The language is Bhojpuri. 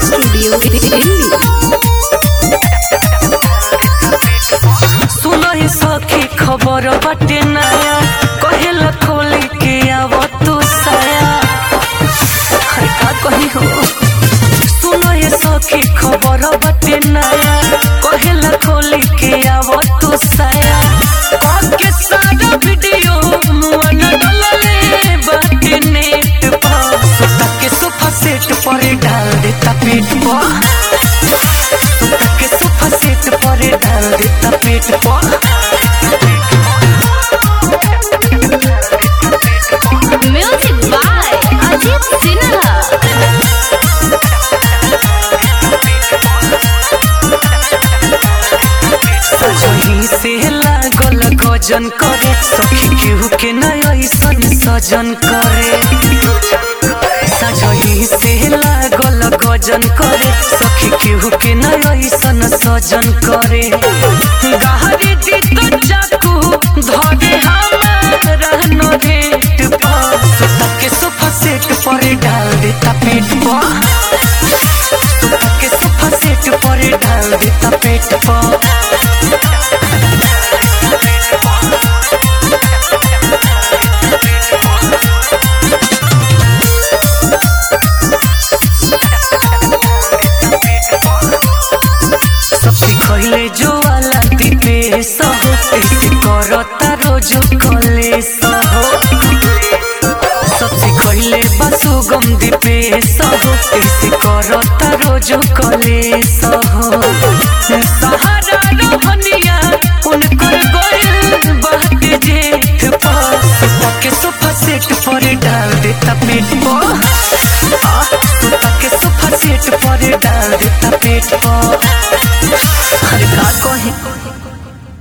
स्टूडियो दिल्ली सुनहि सखी खबर बाटे नया कहेला खोले के आव तू साया हर का कही हो सुनहि सखी खबर बाटे नया कहेला खोले के आव तू साया के सारा वीडियो मुआ न डलले बाटे नेट पर सुता के सोफा सेट पर डाल देता पेट पर के सोफा सेट पर डाल देता पेट पर म्यूजिक बाय अजीत सिन्हा सजही से लागल गजन करे सखी केहू के नय ऐसन सजन करे सजही से लागल गजन करे सखी केहू के नय ऐसन सजन करे गहरी दी तो चाकू धरे हमारा नोरेट पर सुता के सोफा सेट पर डाल देता पेट पर सुता के सोफा सेट पर डाल देता पेट पर सबसे खैले जो वाला दीपे सहो ऐसे करता रोज कले सहो सबसे खैले बसु गम दीपे सहो ऐसे करता रोज कले सहो सहारा रहनिया उनकर गोयल बात जेठ पर सुता के सोफा सेट पर डाल देता पेट पर आ, सुता के सोफा सेट पर डाल देता पेट पर अरे का